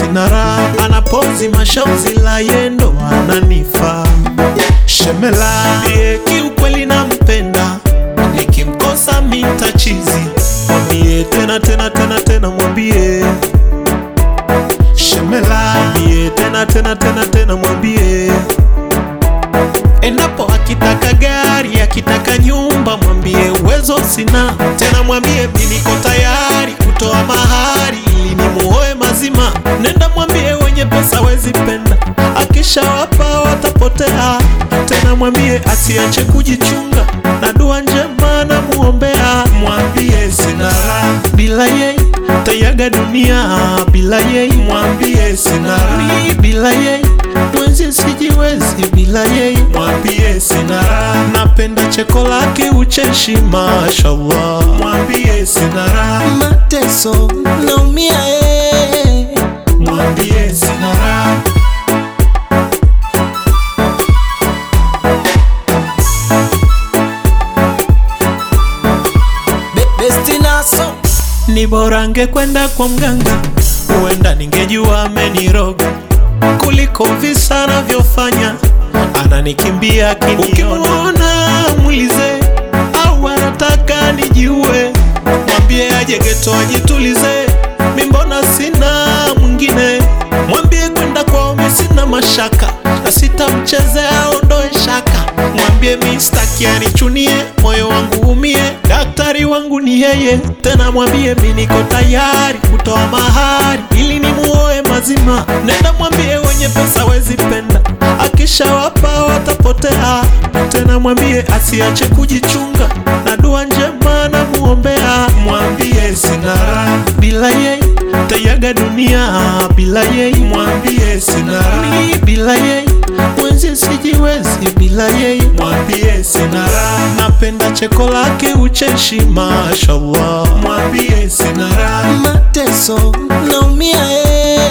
sina raha, anapozi mashozi la yendo ananifa shemela ye kiukweli nampenda, nikimkosa mitachizi, mwambie tena tena tena tena, mwambie shemela, mwambie tena tena tena tena, mwambie endapo akitaka gari akitaka nyumba, mwambie uwezo sina tena, mwambie mi niko tayari kutoa mahari ili nimuoe mazima. Nenda mwambie wenye pesa wezi penda, akishawapa watapotea. Tena mwambie asiache kujichunga na dua njema na muombea. Mwambie sina raha bila yeye, tayaga dunia bila yeye. Mwambie sina raha bila yeye mwenzi sijiwezi bila yeye, mwambie sina raha. Napenda cheko lake ucheshi, mashallah, mwambie sina raha. mateso naumia eh. mwambie sina raha. Be- besti naso Ni bora angekwenda kwa mganga, huenda ningejua ameniroga kuliko visa anavyofanya, ananikimbia akiniona. Mwize au anataka nijiue, mwambie aje geto ajitulize, mi mbona sina mwingine. Mwambie kwenda kwao mi sina mashaka, na sitamchezea ondoe shaka. Mwambie mi staki anichunie, moyo wangu umie, daktari wangu ni yeye. Tena mwambie mi niko tayari kutoa mahari ili nimuoe mazima. Nenda mwambie wenye pesa wezi penda, akishawapa watapotea. Tena mwambie asiache kujichunga na dua njema na muombea. Mwambie sina raha bila yeye, tayaga dunia bila yeye. Mwambie sina raha bila yeye, mwenzi sijiwezi bila yeye. Mwambie sina raha, napenda cheko lake ucheshi, mashallah. Mwambie sina raha mateso naumia eh.